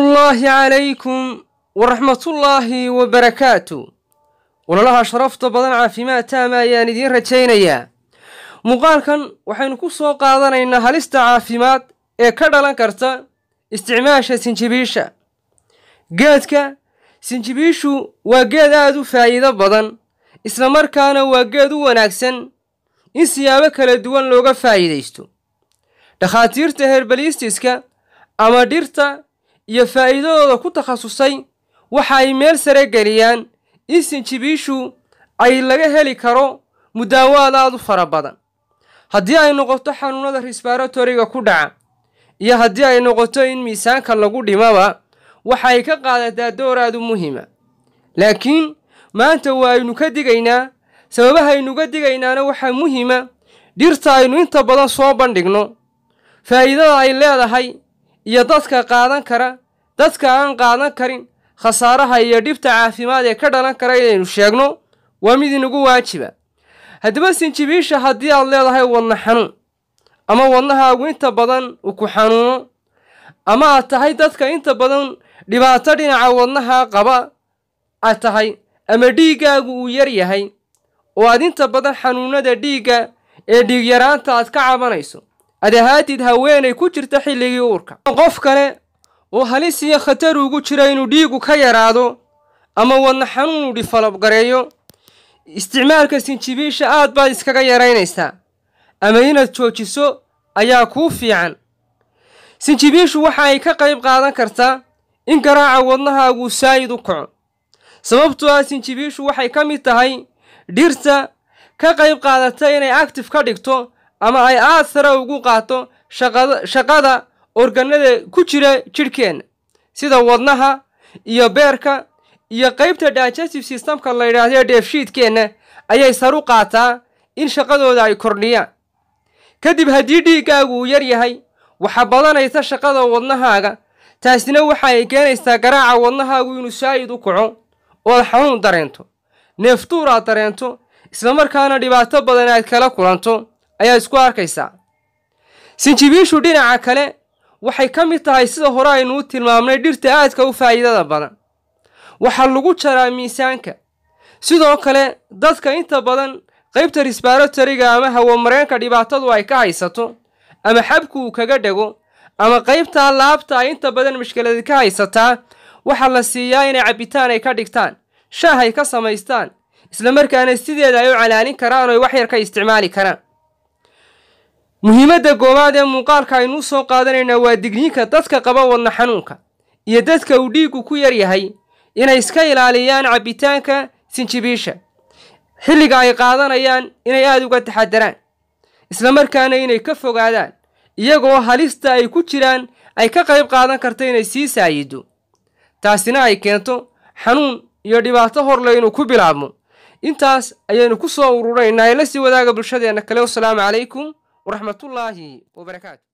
ullaahi calaykum waraxmatullaahi wabarakaatu walalaha sharafta badan caafimaad taama ayaan idiin rajaynayaa muuqaalkan waxaynu ku soo qaadanaynaa halista caafimaad ee ka dhalan karta isticmaasha sinjibiisha geedka sinjibiishu waa geed aada u faa'iido badan isla markaana waa geed u wanaagsan in siyaabo kala duwan looga faa'iidaysto dhakhaatiirta herbalistiska ama dhirta iyo faa'iidadooda ku takhasusay waxa ay meel sare geliyaan in sinjibiishu ay laga heli karo mudaawaad aad u fara badan haddii ay noqoto xanuunada resbaratoriga ku dhaca iyo haddii ay noqoto in miisaanka lagu dhimaba waxa ay ka qaadataa door aad u muhiima laakiin maanta waa aynu ka digaynaa sababahaynuga digaynaana waxaa muhiima dhirta aynu inta badan soo bandhigno faa'iidada ay leedahay iyo dadka qaadan kara dadka aan qaadan karin khasaaraha iyo dhibta caafimaad ee ka dhalan kara inaynu sheegno waa mid inagu waajiba haddaba sinjibiisha haddii aad leedahay wadna xanuun ama wadnahaagu inta badan uu ku xanuuno ama aad tahay dadka inta badan dhibaato dhinaca wadnaha qaba aad tahay ama dhiiggaagu uu yar yahay oo aad inta badan xanuunada dhiigga ee dhiigyaraanta aad ka cabanayso ad ahaatid haweenay ku jirta xilligii uurka qof kale oo halis iyo khatar ugu jira inuu dhiigu ka yaraado ama wadna xanuun uu dhifalabgareeyo isticmaalka sinjibiisha aad baad iskaga yaraynaysaa ama inaad joojiso ayaa kuu fiican sinjibiishu waxa ay ka qayb qaadan kartaa in garaaca wadnahaaguu saayid u kaco sababtoo ah sinjibiishu waxay ka mid tahay dhirta ka qayb qaadata inay actif ka dhigto ama ay aad sare ugu qaato shaqada organada ku jira jidhkeenna sida wadnaha iyo beerka iyo qaybta digestive systemka la yidhaahdo dheefshiidkeenna ayay saru qaataa in shaqadooda ay kordhiyaan kadib haddii dhiiggaagu uu yar yahay waxa badanaysa shaqada wadnahaaga taasina waxa ay keenaysaa garaaca wadnahaagu inuu saayid u kaco ood xanuun dareento neeftuur aad dareento islamarkaana dhibaato badan aad kala kulanto ayaad isku arkaysaa sinjibiishu dhinaca kale waxay ka mid tahay sida hore aynu u tilmaamnay dhirta aadka u faa'iidada badan waxaa lagu jaraa miisaanka sidoo kale dadka inta badan qaybta resbaratoriga ama hawamareenka dhibaatadu ay ka haysato ama xabku uu kaga dhego ama qaybtaa laabta ay inta badan mashkiladi ka haysataa waxaa la siiyaa inay cabbitaan ay ka dhigtaan shaah ay ka samaystaan islamarkaana sideeda ay u calaalin karaan oo wax yar ka isticmaali karaan muhiimadda goowaad ee muuqaalka aynuu soo qaadanaynaa waa digniinka dadka qaba wadna xanuunka iyo dadka uu dhiiggu ku yar yahay inay iska ilaaliyaan cabbitaanka sinjibiisha xilliga ay qaadanayaan inay aada uga taxadaraan islamarkaana inay ka fogaadaan iyagoo halista ay ku jiraan ay ka qayb qaadan karta inay sii saayido taasina ay keento xanuun iyo dhibaato horle inuu ku bilaabmo intaas ayaynu ku soo ururaynaa ee la sii wadaaga bulshadeenna kale wasalaamu calaykum waraxmatullaahi wabarakaatu